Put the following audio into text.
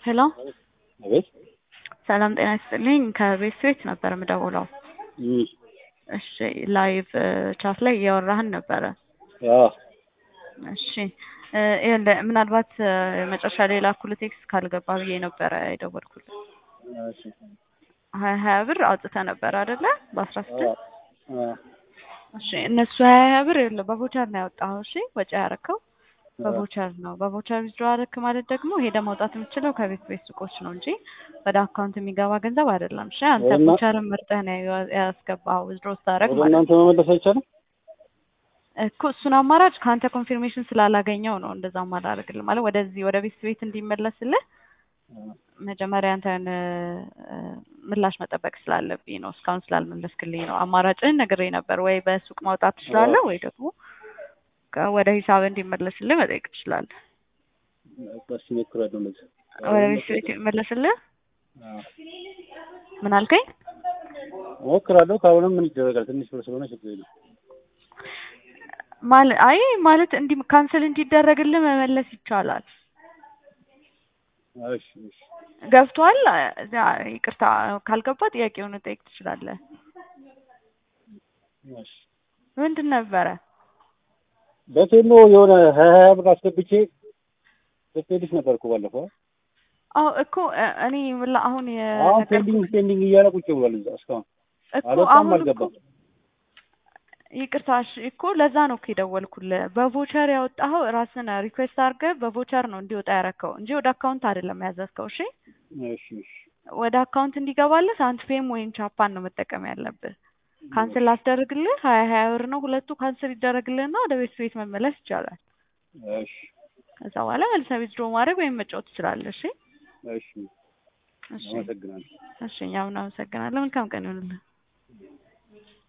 ሄሎ አቤት ሰላም ጤና ይስጥልኝ ከቤት ስዊት ነበር የምደውለው። እም፣ እሺ ላይቭ ቻት ላይ እያወራህን ነበረ። አዎ እሺ እ ይኸውልህ ምናልባት እ መጨረሻ ላይ ላኩልህ ቴክስት ካልገባ ብዬ ነበረ የደወልኩልህ። እሺ፣ ሀያ ሀያ ብር አውጥተህ ነበር አይደለ? በአስራ አዎ ስድስት አዎ እሺ እነሱ ሀያ ሀያ ብር ይኸውልህ በቮቸር ነው ያወጣኸው። እሺ ወጪ ያረከው በቮቸር ነው። በቮቸር ዊዝድሮ አደረክ ማለት ደግሞ ሄደህ ማውጣት የምትችለው ከቤት ቤት ሱቆች ነው እንጂ ወደ አካውንት የሚገባ ገንዘብ አይደለም። እሺ አንተ እና- ቮቸርን መርጠህ ነው ያ- ያስገባኸው ዊዝድሮ ስታደርግ ወደ ማለት ነው። እናንተ መመለስ አይቻልም? እኮ እሱን አማራጭ ከአንተ ኮንፊርሜሽን ስላላገኘው ነው እንደዛ ማላደርግልህ ማለት ወደዚህ ወደ ቤት ቤት እንዲመለስልህ መጀመሪያ አንተን እ፣ ምላሽ መጠበቅ ስላለብኝ ነው። እስካሁን ስላልመለስክልኝ ነው። አማራጭህን ነግሬ ነበር። ወይ በሱቅ ማውጣት ትችላለህ፣ ወይ ደግሞ ከ- ወደ ሂሳብ እንዲመለስልህ መጠየቅ ትችላለህ። በስ ሞክራለሁ እንደዚህ። ወደ ቤት ቤት ይመለስልህ። አዎ ምን አልከኝ? ሞክራለሁ። ካልሆነም ምን ይደረጋል? ትንሽ ብር ስለሆነ ችግር የለም። ማለት አይ ማለት እንዲ ካንስል እንዲደረግልህ መመለስ ይቻላል። እሺ እሺ ገብቶሃል? እዚያ ይቅርታ ካልገባ ጥያቄውን ጠይቅ ትችላለህ። እሺ ምንድን ነበረ? በቴሎ የሆነ ሀያ ሀያ ብር አስገብቼ ስትሄድሽ ነበር እኮ ባለፈው። አዎ እኮ እ- እኔ ምላ- አሁን አሁን የነገርኩህ ፔንዲንግ ፔንዲንግ እያለ ቁጭ ብሏል እዛ እስካሁን እኮ አልወጣም አሁን እኮ አልገባም። ይቅርታ እሺ፣ እኮ ለዛ ነው እኮ የደወልኩልህ። በቮቸር ያወጣኸው ራስን ሪኩዌስት አድርገህ በቮቸር ነው እንዲወጣ ያረከው እንጂ ወደ አካውንት አይደለም ያዘዝከው። እሺ እሺ እሺ ወደ አካውንት እንዲገባልህ ሳንትፔም ወይም ቻፓን ነው መጠቀም ያለብህ። ካንስል ላስደርግልህ ሀያ ሀያ ብር ነው ሁለቱ ካንስል ይደረግልህና ወደ ቤት ቤት መመለስ ይቻላል። እሺ ከዛ በኋላ መልሰህ ዊዝድሮ ማድረግ ወይም መጫወት ትችላለህ። እሺ እሺ እሺ አመሰግናለሁ። እሺ እኛም እናመሰግናለን። መልካም ቀን ይሁንልህ።